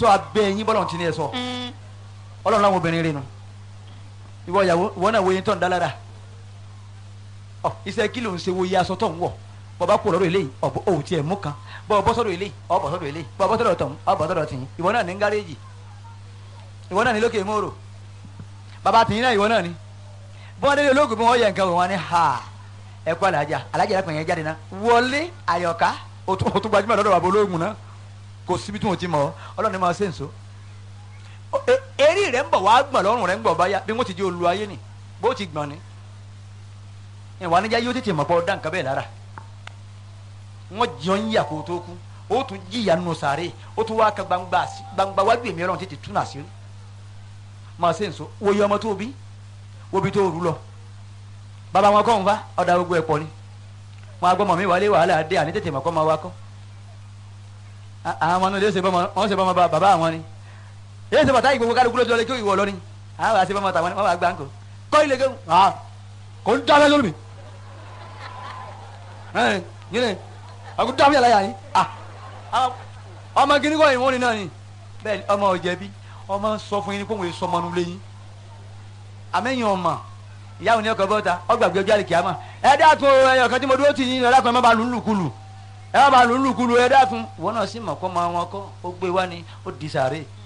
tó abẹ́ yín bọ́lọ̀ tí ní ẹ sọ ọlọ́run láwọn obìnrin rẹ nu ìwọ ìyàwó ìwọ náà wo yín tó ń dá lára ọ iṣẹ́ kí ló ń ṣe wo iye aṣọ tó ń wọ̀ bọba kú lọ́dọ̀ eléyìí ọbọ òun tiẹ̀ mú kan bọba bọ sọ́dọ̀ eléyìí ọbọ sọ́dọ̀ eléyìí bọba bọ sọ́dọ̀ tọhún ọbọ sọ́dọ̀ tìyín ìwọ náà ní gáréèjì ìwọ náà ní lókè mòrò bàbá tìyín náà ìwọ náà ní bí wọn délé ológun bí wọn yẹ nǹkan wò wọn ní ha ẹ kú alájà alájà yẹn pẹ̀yẹ jáde náà wọlé àyọ̀ká o tún o tún gbajúmọ̀ lọ́dọ̀ bàbá ológun náà kò síbi tí wọn ti mọ̀ ọ́ ọlọ́run ní máa ṣe nso eré rẹ̀ ń bọ̀ wá gbọ̀n lọ́rùn rẹ̀ ń bọ̀ báyà bí wọ́n ti di olú ayé ni bó ti gbọ̀n ni ìwà níjà yóò tètè mọ̀ pọ̀ dá nǹkan bẹ́ẹ̀ lára wọn jọ ń yà kó tó kú ó tún jìyà nù sàré ó tún wá ka gbangba gbangba wájú èmi ọlọ́run tètè tún àṣírí máa ṣe nso wo iye ọmọ tó bí wo bí tó rú lọ bàbá wọn kọ́ ń fa ọ̀dà gbogbo ẹ̀ pọ̀ ni wọn agbọ́mọ mi wálé wàhálà dé àní tètè mọ̀ kọ́ máa wá kọ́ àwọn ọmọ náà lè ṣe bọ́mọ wọn ṣe bọ́mọ bàbá àwọn ni èyí ṣe bàtà ìgbòho kálukú lójú ọlẹ́ kí ìwọ lọ ni àwọn àṣẹ bọ́mọ tàwọn wọn wà gbà ń kọ́ kọ́ ilé kéwù kò ń dábẹ́ lórí mi yìnyín àgùn dábẹ́ yàrá yàrá yìí ọmọ gíní kọ́ ìwọ́n ni náà ni bẹ́ẹ̀ ọmọ ọ̀jẹ̀bi ọmọ sọ fún yín kó wọ́n sọ ọmọ nulẹ̀ yín àmẹ́yìn ọmọ ìyá òní ọkọ̀ bọ́ta ọgbàgbé ọjọ́ àlèkè àmọ́ ẹ dákun ẹyọ kan tí mo dúró tì yín ẹ dákun ẹ má ba lù ú lùkulù ẹ má ba lù ú lùkulù ẹ dákun ìwọ náà sì mọ̀ kọ́ ọmọ wọn kọ́ ó gbé wá ni ó di sàárè